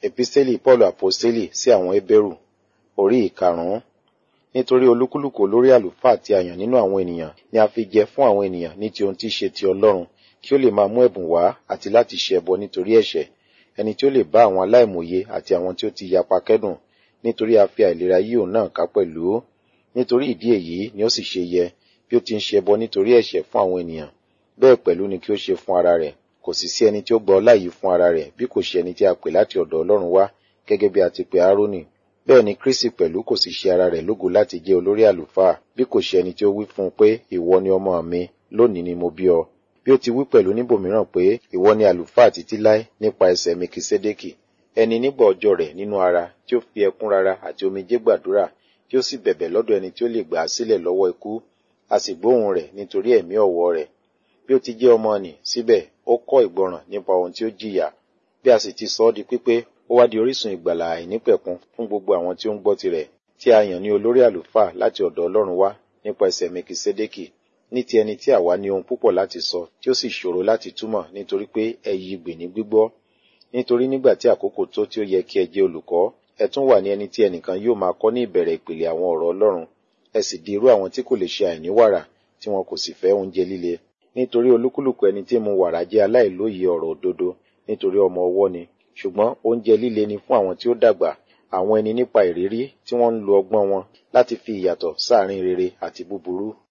Episteli Paulu Aposteli sí àwọn Hébérù orí ìkarùn-ún. Nítorí olúkúlùkù olórí àlùfáà tí a yàn nínú àwọn ènìyàn ni a fi jẹ fún àwọn ènìyàn ní ti ohun tí í ṣe ti Ọlọ́run kí ó lè máa mú ẹ̀bùn wá àti láti ṣe ẹbọ nítorí ẹ̀ṣẹ̀ ẹni tí ó lè bá àwọn aláìmòye àti àwọn tí ó ti yapa kẹ́dùn nítorí a fi àìlera yí òun náà ká pẹ̀lú nítorí ìdí èyí ni ó sì ṣe yẹ bí ó ti ń ṣe ẹbọ nítorí ẹ̀ṣẹ̀ fún àwọn ènìyàn bẹ́ẹ̀ pẹ̀lú ni kí ó ṣe fún ara rẹ̀ kò sì sí ẹni tí ó gba ọlá yìí fún ara rẹ̀ bí kò ṣe ẹni tí a pè láti ọ̀dọ̀ Ọlọ́run wá gẹ́gẹ́ bí a ti pè Árónì bẹ́ẹ̀ ni Kristi pẹ̀lú kò sì ṣe ara rẹ̀ lógo láti jẹ́ olórí àlùfáà bí kò ṣe ẹni tí ó wí fún un pé ìwọ ni ọmọ mi lónìí ni mo bí ọ bí ó ti wí pẹ̀lú níbòmíràn pé ìwọ ni àlùfáà títí láé nípa ẹsẹ̀ Mekisedeki ẹni nígbà ọjọ́ rẹ̀ nínú ara tí ó fi ẹkún rara àti omijé gbàdúrà tí ó sì bẹ̀bẹ̀ lọ́dọ̀ ẹni tí ó lè gbà á sílẹ̀ lọ́wọ́ ikú a sì gbóhùn rẹ̀ nítorí ẹ̀mí ọ̀wọ̀ rẹ̀ bí ó ti jẹ́ ọmọ nì síbẹ̀ ó kọ́ ìgbọràn nípa ohun tí ó jìyà bí a sì ti sọ ọ́ di pípé ó wá di orísun ìgbàlà àìnípẹ̀kun fún gbogbo àwọn tí ó ń gbọ́ tirẹ̀ tí a yàn ní olórí àlùfáà láti ọ̀dọ̀ Ọlọ́run wá nípa ẹsẹ̀ Mekisedeki ní ti ẹni tí àwa ní ohun púpọ̀ láti sọ tí ó sì ṣòro láti túmọ̀ nítorí pé ẹyí gbè ní gbígbọ́ nítorí nígbà tí àkókò tó tí ó yẹ kí ẹ jẹ́ olùkọ́ ẹ tún wà ní ẹni tí ẹnìkan yóò máa kọ́ ní ìbẹ̀rẹ̀ ìpìlẹ̀ àwọn ọ̀rọ̀ Ọlọ́run ẹ sì di irú àwọn tí kò lè ṣe àìní wàrà tí wọn kò sì fẹ́ oúnjẹ líle nítorí olúkúlùkù ẹni tí mu wàrà jẹ́ aláìlóye ọ̀rọ̀ òdodo nítorí ọmọ ọwọ́ ni ṣùgbọ́n oúnjẹ líle ni fún àwọn tí ó dàgbà àwọn ẹni nípa ìrírí tí wọ́n ń lo ọgbọ́n wọn láti fi ìyàtọ̀ sáàrin rere àti búburú